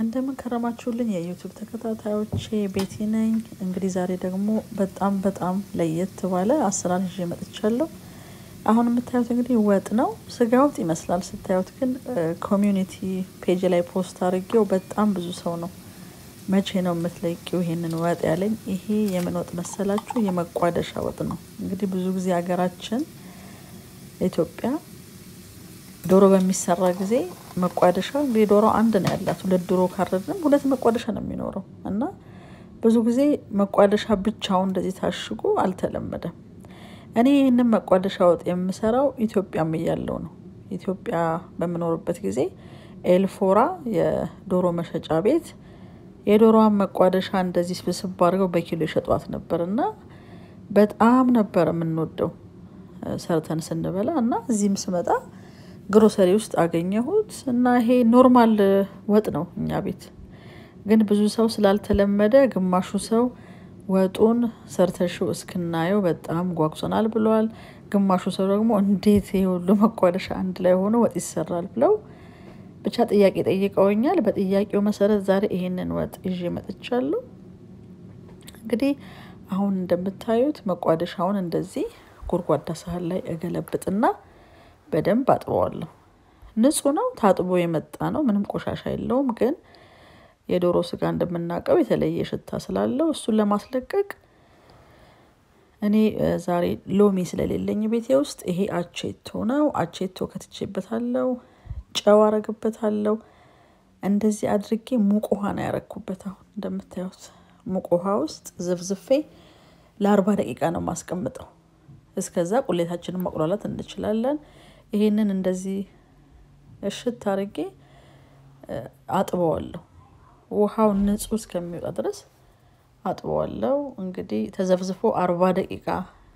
እንደምን ከረማችሁልኝ የዩቱብ ተከታታዮቼ ቤቲ ነኝ። እንግዲህ ዛሬ ደግሞ በጣም በጣም ለየት ባለ አሰራር ይዤ መጥቻለሁ። አሁን የምታዩት እንግዲህ ወጥ ነው። ስጋ ወጥ ይመስላል ስታዩት፣ ግን ኮሚዩኒቲ ፔጅ ላይ ፖስት አድርጌው በጣም ብዙ ሰው ነው መቼ ነው የምትለቂው ይሄንን ወጥ ያለኝ። ይሄ የምን ወጥ መሰላችሁ? የመቋደሻ ወጥ ነው። እንግዲህ ብዙ ጊዜ ሀገራችን ኢትዮጵያ ዶሮ በሚሰራ ጊዜ መቋደሻ እንግዲህ ዶሮ አንድ ነው ያላት። ሁለት ዶሮ ካረድንም ሁለት መቋደሻ ነው የሚኖረው እና ብዙ ጊዜ መቋደሻ ብቻውን እንደዚህ ታሽጎ አልተለመደም። እኔ ይህንን መቋደሻ ወጥ የምሰራው ኢትዮጵያም እያለው ነው። ኢትዮጵያ በምኖርበት ጊዜ ኤልፎራ የዶሮ መሸጫ ቤት የዶሮዋን መቋደሻ እንደዚህ ስብስብ አድርገው በኪሎ ይሸጧት ነበር እና በጣም ነበር የምንወደው ሰርተን ስንበላ እና እዚህም ስመጣ ግሮሰሪ ውስጥ አገኘሁት እና ይሄ ኖርማል ወጥ ነው እኛ ቤት። ግን ብዙ ሰው ስላልተለመደ ግማሹ ሰው ወጡን ሰርተሽው እስክናየው በጣም ጓጉሰናል ብለዋል። ግማሹ ሰው ደግሞ እንዴት ይሄ ሁሉ መቋደሻ አንድ ላይ ሆኖ ወጥ ይሰራል ብለው ብቻ ጥያቄ ጠይቀውኛል። በጥያቄው መሰረት ዛሬ ይሄንን ወጥ ይዤ መጥቻለሁ። እንግዲህ አሁን እንደምታዩት መቋደሻውን እንደዚህ ጎድጓዳ ሳህን ላይ እገለብጥና በደንብ አጥበዋለሁ። ንጹህ ነው፣ ታጥቦ የመጣ ነው። ምንም ቆሻሻ የለውም። ግን የዶሮ ስጋ እንደምናውቀው የተለየ ሽታ ስላለው እሱን ለማስለቀቅ እኔ ዛሬ ሎሚ ስለሌለኝ ቤቴ ውስጥ ይሄ አቼቶ ነው። አቼቶ ከትቼበታለሁ፣ ጨው አረግበታለሁ። እንደዚህ አድርጌ ሙቅ ውሃ ነው ያረግኩበት። አሁን እንደምታዩት ሙቅ ውሃ ውስጥ ዝፍዝፌ ለአርባ ደቂቃ ነው ማስቀምጠው። እስከዛ ቁሌታችንን ማቁላላት እንችላለን። ይሄንን እንደዚህ እሽት አድርጌ አጥበዋለሁ። ውሃው ንጹህ እስከሚወጣ ድረስ አጥበዋለሁ። እንግዲህ ተዘፍዝፎ አርባ ደቂቃ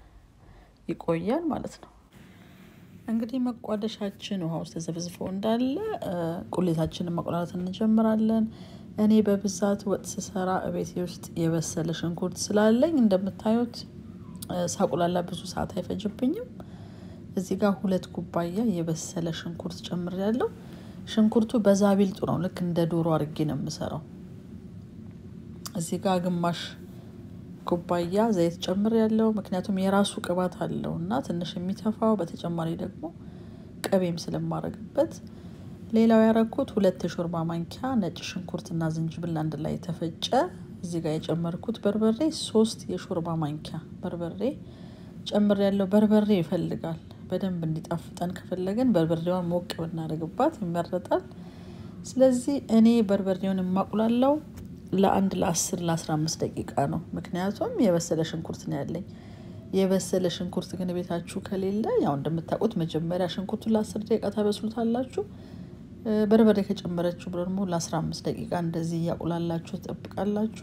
ይቆያል ማለት ነው። እንግዲህ መቋደሻችን ውሃ ውስጥ ተዘፍዝፎ እንዳለ ቁሌታችንን ማቁላላት እንጀምራለን። እኔ በብዛት ወጥ ስሰራ እቤቴ ውስጥ የበሰለ ሽንኩርት ስላለኝ እንደምታዩት ሳቁላላ ብዙ ሰዓት አይፈጅብኝም። እዚህ ጋር ሁለት ኩባያ የበሰለ ሽንኩርት ጨምሬያለሁ። ሽንኩርቱ በዛ ቢልጡ ነው፣ ልክ እንደ ዶሮ አድርጌ ነው የምሰራው። እዚህ ጋር ግማሽ ኩባያ ዘይት ጨምሬያለሁ፣ ምክንያቱም የራሱ ቅባት አለው እና ትንሽ የሚተፋው በተጨማሪ ደግሞ ቅቤም ስለማረግበት። ሌላው ያረኩት ሁለት የሾርባ ማንኪያ ነጭ ሽንኩርትና ዝንጅብል አንድ ላይ የተፈጨ እዚህ ጋር የጨመርኩት በርበሬ ሶስት የሾርባ ማንኪያ በርበሬ ጨምር ያለው። በርበሬ ይፈልጋል በደንብ እንዲጣፍጠን ከፈለገን በርበሬዋን ሞቅ ብናደርግባት ይመረጣል። ስለዚህ እኔ በርበሬውን የማቁላለው ለአንድ ለአስር ለአስራ አምስት ደቂቃ ነው። ምክንያቱም የበሰለ ሽንኩርት ነው ያለኝ። የበሰለ ሽንኩርት ግን ቤታችሁ ከሌለ ያው እንደምታውቁት መጀመሪያ ሽንኩርቱን ለአስር ደቂቃ ታበስሉታላችሁ። በርበሬ ከጨመረችሁ ደግሞ ለአስራ አምስት ደቂቃ እንደዚህ እያቁላላችሁ ትጠብቃላችሁ።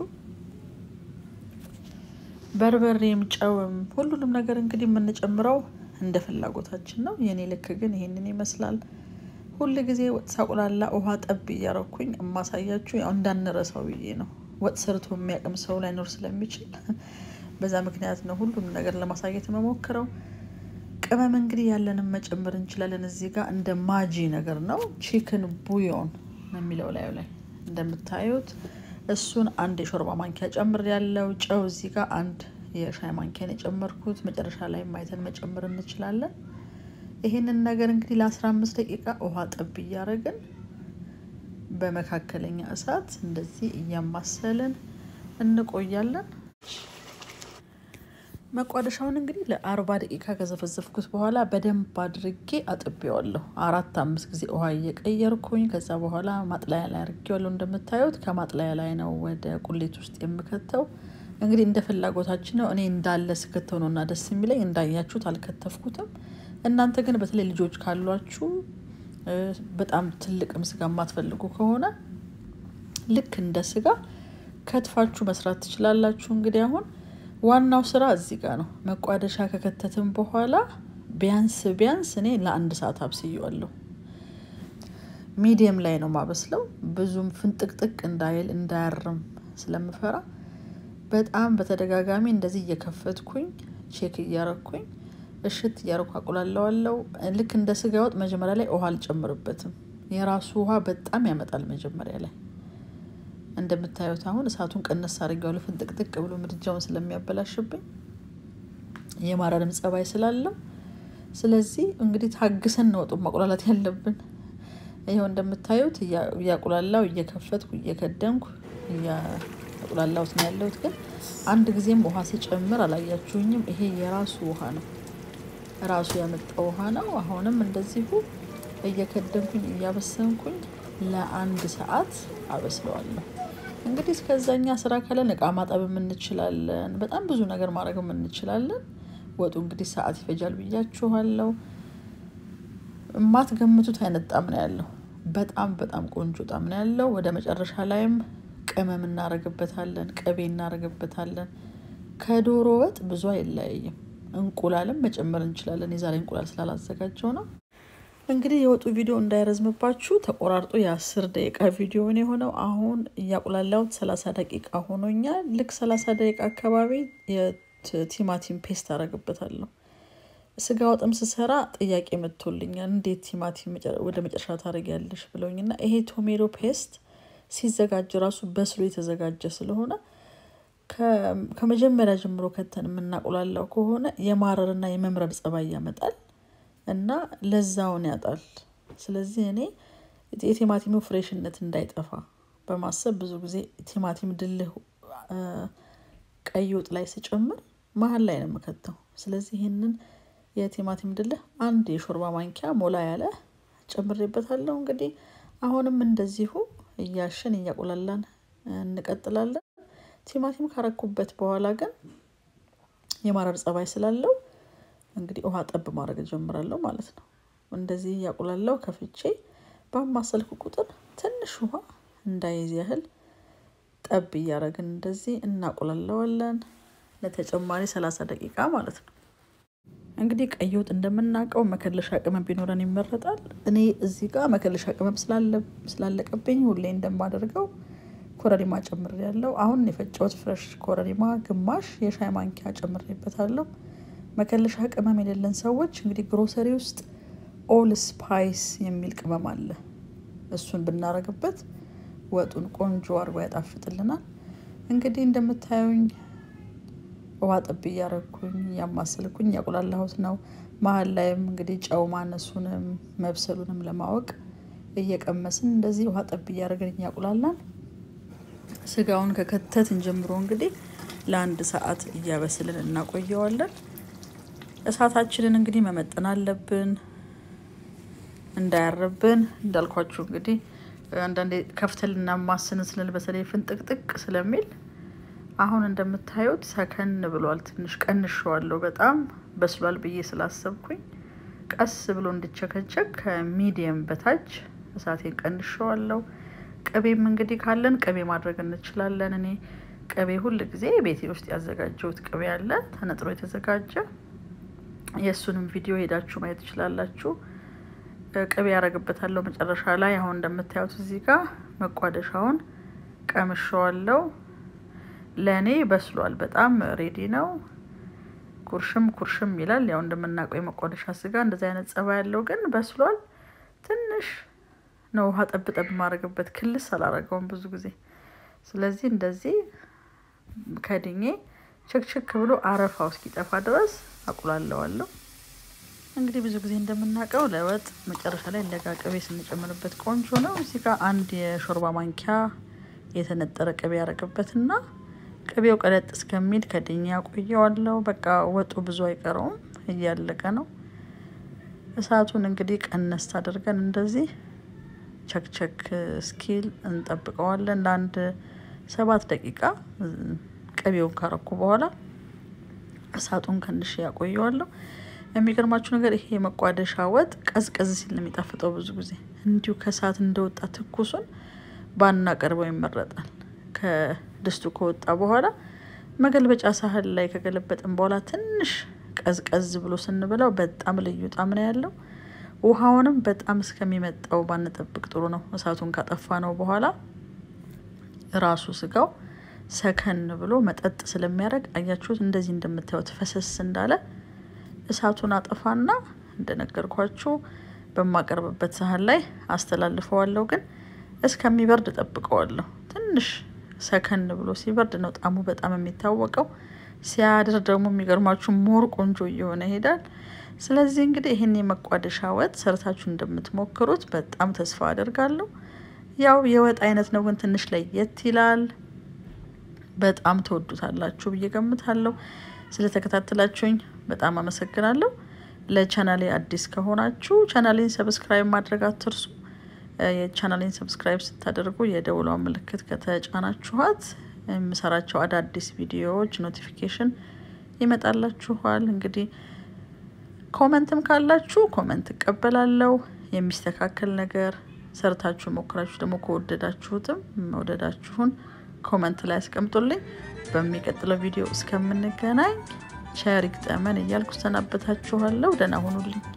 በርበሬም ጨውም ሁሉንም ነገር እንግዲህ የምንጨምረው እንደ ፍላጎታችን ነው። የኔ ልክ ግን ይሄንን ይመስላል። ሁል ጊዜ ወጥ ሳቁላላ ውሃ ጠብ እያረኩኝ የማሳያችሁ ያው እንዳንረሳው ብዬ ነው። ወጥ ሰርቶ የሚያቅም ሰው ላይኖር ስለሚችል በዛ ምክንያት ነው ሁሉንም ነገር ለማሳየት የምሞክረው። ቅመም እንግዲህ ያለንም መጨመር እንችላለን። እዚህ ጋር እንደ ማጂ ነገር ነው። ቺክን ቡዮን ነው የሚለው ላዩ ላይ እንደምታዩት እሱን አንድ የሾርባ ማንኪያ ጨምር ያለው ጨው እዚህ ጋር አንድ የሻይ ማንኪያን የጨመርኩት መጨረሻ ላይ ማይተን መጨመር እንችላለን። ይሄንን ነገር እንግዲህ ለአስራ አምስት ደቂቃ ውሃ ጠብ እያደረግን በመካከለኛ እሳት እንደዚህ እያማሰልን እንቆያለን። መቋደሻውን እንግዲህ ለአርባ ደቂቃ ከዘፈዘፍኩት በኋላ በደንብ አድርጌ አጥቤዋለሁ። አራት አምስት ጊዜ ውሃ እየቀየርኩኝ ከዛ በኋላ ማጥለያ ላይ አድርጌዋለሁ። እንደምታዩት ከማጥለያ ላይ ነው ወደ ቁሌት ውስጥ የምከተው። እንግዲህ እንደ ፍላጎታችን ነው። እኔ እንዳለ ስከተው ነው እና ደስ የሚለኝ። እንዳያችሁት አልከተፍኩትም። እናንተ ግን በተለይ ልጆች ካሏችሁ በጣም ትልቅም ስጋ የማትፈልጉ ከሆነ ልክ እንደ ስጋ ከትፋችሁ መስራት ትችላላችሁ። እንግዲህ አሁን ዋናው ስራ እዚህ ጋር ነው። መቋደሻ ከከተትም በኋላ ቢያንስ ቢያንስ እኔ ለአንድ ሰዓት አብስየዋለሁ። ሚዲየም ላይ ነው ማበስለው። ብዙም ፍንጥቅጥቅ እንዳይል እንዳያርም ስለምፈራ በጣም በተደጋጋሚ እንደዚህ እየከፈትኩኝ ቼክ እያረኩኝ እሽት እያረኩ አቁላለዋለው። ልክ እንደ ስጋ ወጥ መጀመሪያ ላይ ውሃ አልጨምርበትም። የራሱ ውሃ በጣም ያመጣል መጀመሪያ ላይ እንደምታዩት አሁን እሳቱን ቀነስ አድርጌዋለሁ። ፍንጥቅጥቅ ብሎ ምድጃውን ስለሚያበላሽብኝ የማረርም ጸባይ ስላለው ስለዚህ እንግዲህ ታግሰን ነው ወጡን ማቁላላት ያለብን። ይኸው እንደምታዩት እያቁላላው እየከፈትኩ እየከደንኩ እያቁላላሁት ነው ያለሁት። ግን አንድ ጊዜም ውሃ ሲጨምር አላያችሁኝም። ይሄ የራሱ ውሃ ነው፣ ራሱ ያመጣው ውሃ ነው። አሁንም እንደዚሁ እየከደንኩኝ እያበሰንኩኝ ለአንድ ሰዓት አበስለዋለሁ። እንግዲህ እስከዛኛ ስራ ካለን እቃ ማጠብም እንችላለን። በጣም ብዙ ነገር ማድረግም እንችላለን። ወጡ እንግዲህ ሰዓት ይፈጃል ብያችኋለሁ። የማትገምቱት አይነት ጣም ነው ያለው። በጣም በጣም ቆንጆ ጣም ነው ያለው። ወደ መጨረሻ ላይም ቅመም እናደርግበታለን፣ ቅቤ እናደርግበታለን። ከዶሮ ወጥ ብዙ አይለያይም። እንቁላልም መጨመር እንችላለን። የዛሬ እንቁላል ስላላዘጋጀው ነው። እንግዲህ የወጡ ቪዲዮ እንዳይረዝምባችሁ ተቆራርጦ የአስር ደቂቃ ቪዲዮን የሆነው አሁን እያቁላላሁት ሰላሳ ደቂቃ ሆኖኛል። ልክ ሰላሳ ደቂቃ አካባቢ የቲማቲም ፔስት አደርግበታለሁ። ስጋ ወጥም ስሰራ ጥያቄ መጥቶልኛል። እንዴት ቲማቲም ወደ መጨረሻ ታደርጊያለሽ ብለውኝና ይሄ ቶሜቶ ፔስት ሲዘጋጅ ራሱ በስሎ የተዘጋጀ ስለሆነ ከመጀመሪያ ጀምሮ ከተን የምናቁላላው ከሆነ የማረርና የመምረር ጸባይ ያመጣል እና ለዛውን ያጣል። ስለዚህ እኔ የቲማቲሙ ፍሬሽነት እንዳይጠፋ በማሰብ ብዙ ጊዜ ቲማቲም ድልህ ቀይ ወጥ ላይ ስጨምር መሀል ላይ ነው የምከተው። ስለዚህ ይህንን የቲማቲም ድልህ አንድ የሾርባ ማንኪያ ሞላ ያለ ጨምሬበታለሁ። እንግዲህ አሁንም እንደዚሁ እያሸን እያቁላላን እንቀጥላለን። ቲማቲም ካረኩበት በኋላ ግን የማረር ጸባይ ስላለው እንግዲህ ውሃ ጠብ ማድረግ እጀምራለሁ ማለት ነው። እንደዚህ እያቁላላው ከፍቼ ባማሰልኩ ቁጥር ትንሽ ውሃ እንዳይዝ ያህል ጠብ እያደረግን እንደዚህ እናቁላለዋለን ለተጨማሪ ሰላሳ ደቂቃ ማለት ነው። እንግዲህ ቀይ ወጥ እንደምናውቀው መከለሻ ቅመም ቢኖረን ይመረጣል። እኔ እዚህ ጋር መከለሻ ቅመም ስላለቀብኝ ሁሌ እንደማደርገው ኮረሪማ ጨምሬያለሁ። አሁን የፈጨሁት ፍረሽ ኮረሪማ ግማሽ የሻይ ማንኪያ ጨምሬበታለሁ። መከለሻ ቅመም የሌለን ሰዎች እንግዲህ ግሮሰሪ ውስጥ ኦል ስፓይስ የሚል ቅመም አለ። እሱን ብናረግበት ወጡን ቆንጆ አድርጎ ያጣፍጥልናል። እንግዲህ እንደምታዩኝ ውሃ ጠብ እያረግኩኝ እያማሰልኩኝ እያቁላላሁት ነው። መሀል ላይም እንግዲህ ጨው ማነሱንም መብሰሉንም ለማወቅ እየቀመስን እንደዚህ ውሃ ጠብ እያደረግን እያቁላላን ስጋውን ከከተትን ጀምሮ እንግዲህ ለአንድ ሰዓት እያበስልን እናቆየዋለን። እሳታችንን እንግዲህ መመጠን አለብን እንዳያርብን። እንዳልኳችሁ እንግዲህ አንዳንዴ ከፍተን ልናማስን ስንል በተለይ ፍንጥቅጥቅ ስለሚል አሁን እንደምታዩት ሰከን ብሏል። ትንሽ ቀንሸዋለሁ። በጣም በስሏል ብዬ ስላሰብኩኝ ቀስ ብሎ እንዲቸከቸክ ከሚዲየም በታች እሳቴን ቀንሸዋለሁ። ቅቤም እንግዲህ ካለን ቅቤ ማድረግ እንችላለን። እኔ ቅቤ ሁል ጊዜ ቤቴ ውስጥ ያዘጋጀሁት ቅቤ አለ ተነጥሮ የተዘጋጀ የእሱንም ቪዲዮ ሄዳችሁ ማየት ትችላላችሁ። ቅቤ ያደርግበታለሁ መጨረሻ ላይ። አሁን እንደምታዩት እዚህ ጋር መቋደሻውን ቀምሸዋለሁ። ለእኔ በስሏል። በጣም ሬዲ ነው። ኩርሽም ኩርሽም ይላል። ያው እንደምናውቀው የመቋደሻ ስጋ እንደዚህ አይነት ጸባይ ያለው ግን በስሏል። ትንሽ ነው ውሃ ጠብ ጠብ ማድረግበት። ክልስ አላረገውም ብዙ ጊዜ። ስለዚህ እንደዚህ ከድኜ ችክችክ ብሎ አረፋው እስኪጠፋ ድረስ አቁላለዋለሁ። እንግዲህ ብዙ ጊዜ እንደምናውቀው ለወጥ መጨረሻ ላይ ለጋ ቅቤ ስንጨምርበት ቆንጆ ነው። እዚህ ጋር አንድ የሾርባ ማንኪያ የተነጠረ ቅቤ ያደረግበትና ቅቤው ቀለጥ እስከሚል ከድኛ ቆየዋለሁ። በቃ ወጡ ብዙ አይቀረውም፣ እያለቀ ነው። እሳቱን እንግዲህ ቀነስ አድርገን እንደዚህ ቸክቸክ እስኪል እንጠብቀዋለን ለአንድ ሰባት ደቂቃ። ቅቤውን ካረኩ በኋላ እሳቱን ከንሽ ያቆየዋለሁ። የሚገርማችሁ ነገር ይሄ የመቋደሻ ወጥ ቀዝቀዝ ሲል ነው የሚጣፍጠው። ብዙ ጊዜ እንዲሁ ከእሳት እንደወጣ ትኩሱን ባናቀርበው ይመረጣል። ከድስቱ ከወጣ በኋላ መገልበጫ ሳህን ላይ ከገለበጥን በኋላ ትንሽ ቀዝቀዝ ብሎ ስንበላው በጣም ልዩ ጣዕም ነው ያለው። ውሃውንም በጣም እስከሚመጣው ባንጠብቅ ጥሩ ነው። እሳቱን ካጠፋ ነው በኋላ ራሱ ስጋው ሰከን ብሎ መጠጥ ስለሚያደርግ አያችሁት፣ እንደዚህ እንደምታዩት ፈሰስ እንዳለ እሳቱን አጠፋና እንደነገርኳችሁ በማቀርብበት ሳህን ላይ አስተላልፈዋለሁ። ግን እስከሚበርድ ጠብቀዋለሁ። ትንሽ ሰከን ብሎ ሲበርድ ነው ጣዕሙ በጣም የሚታወቀው። ሲያድር ደግሞ የሚገርማችሁ ሞር ቆንጆ እየሆነ ይሄዳል። ስለዚህ እንግዲህ ይህን የመቋደሻ ወጥ ሰርታችሁ እንደምትሞክሩት በጣም ተስፋ አደርጋለሁ። ያው የወጥ አይነት ነው፣ ግን ትንሽ ለየት ይላል። በጣም ተወዱታላችሁ ብዬ ገምታለሁ። ስለተከታተላችሁኝ በጣም አመሰግናለሁ። ለቻናሌ አዲስ ከሆናችሁ ቻናሌን ሰብስክራይብ ማድረግ አትርሱ። የቻናሌን ሰብስክራይብ ስታደርጉ የደውሏን ምልክት ከተጫናችኋት የምሰራቸው አዳዲስ ቪዲዮዎች ኖቲፊኬሽን ይመጣላችኋል። እንግዲህ ኮመንትም ካላችሁ ኮመንት እቀበላለሁ። የሚስተካከል ነገር ሰርታችሁ ሞክራችሁ ደግሞ ከወደዳችሁትም መውደዳችሁን ኮመንት ላይ አስቀምጡልኝ። በሚቀጥለው ቪዲዮ እስከምንገናኝ ቸር ይግጠመን እያልኩ ሰናበታችኋለሁ። ደህና ሁኑልኝ።